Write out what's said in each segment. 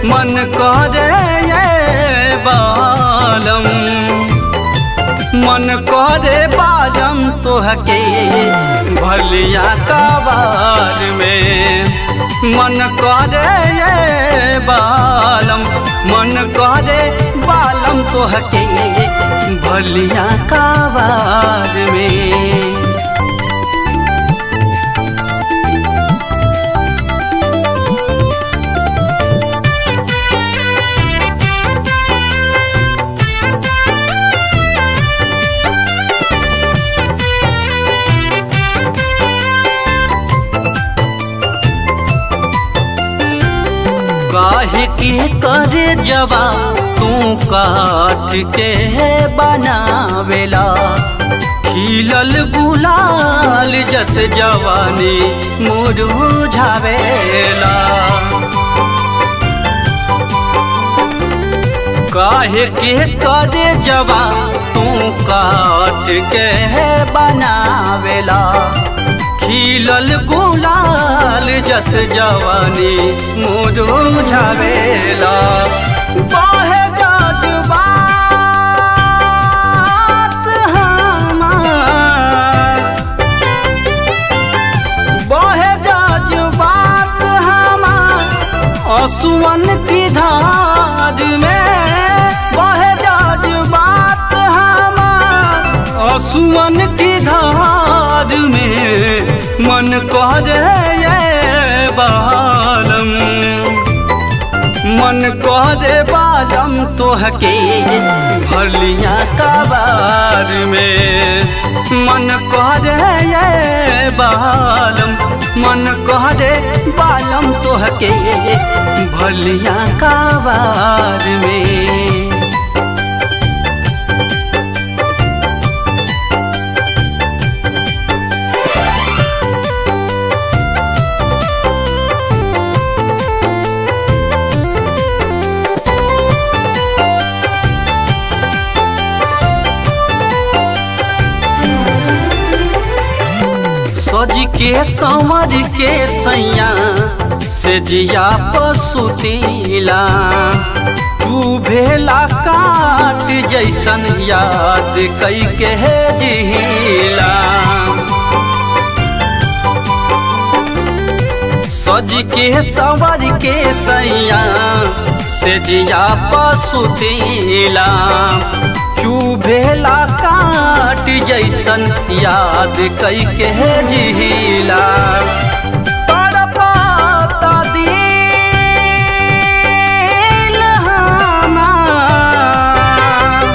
मन करे ये बालम मन करे बालम तोहके भलिया कबार में मन करे ये बालम मन करे बालम तोहके भलिया कबार में काहे के करे जवा तू काट के बनावेला खिलल गुलाल जस जवानी मुरझावेला काहे के करे जवा तू काट के बनावेला खिलल गुलाल जस जवानी मुरझावेला बाहे जज्बात हमार बाहे जज्बात हमार असुवन की धार में बाहे जज्बात हमार असुवन की धार में मन करे ये बालम मन करे बालम तोहके भलिया कबार में मन करे ये बालम मन करे बालम तोहके भलिया कबार में सज के संवर के सैया से जिया पसुतीला चूभेला काट जैसन याद कई के जिला सज के संवर के सैया से जिया पसुतीला चूभेला काट जैसन याद कई के जिला तड़पाता दिल हमार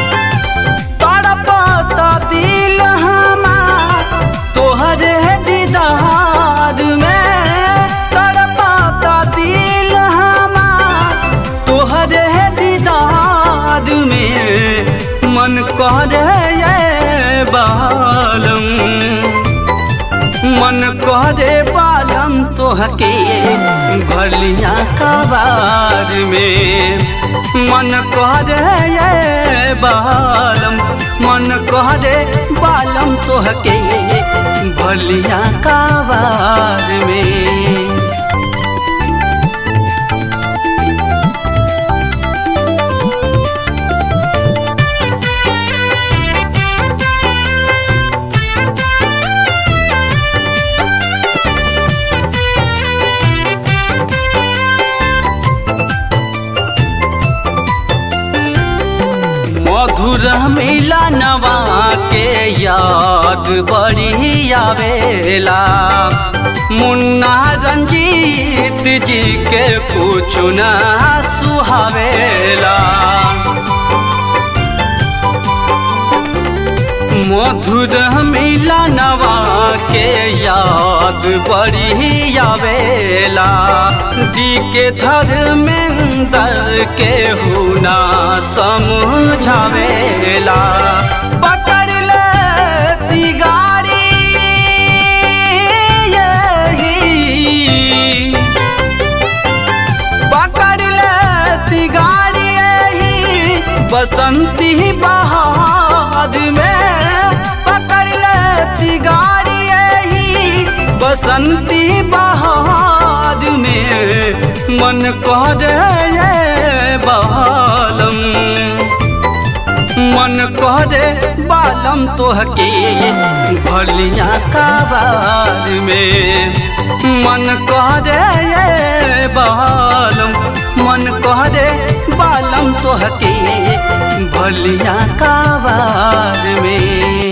तड़पाता दिल हमार तोहरे दीदार में तड़पाता दिल हमार तोहरे दीदार में मन करे ये बालम मन करे बालम तोहके भलिया कबार में मन करे ये बालम मन करे बालम तोहके भलिया कबार में मधुर मिला नवा के याद बड़ी आवेला मुन्ना रंजीत जी के कुछ ना सुहावेला मधुर मिला नवा के याद बड़ी आवेला दी के धर्मेंद्र के हुना समझावेला पकड़ ले गाड़ी यही पकड़ ले गाड़ी यही बसंती बहार में पकड़ ले गाड़ी यही बसंती बहार बाद में मन करे बालम मन करे बालम तोहके भलिया काबार में मन करे बालम मन करे बालम तोहके भलिया काबार में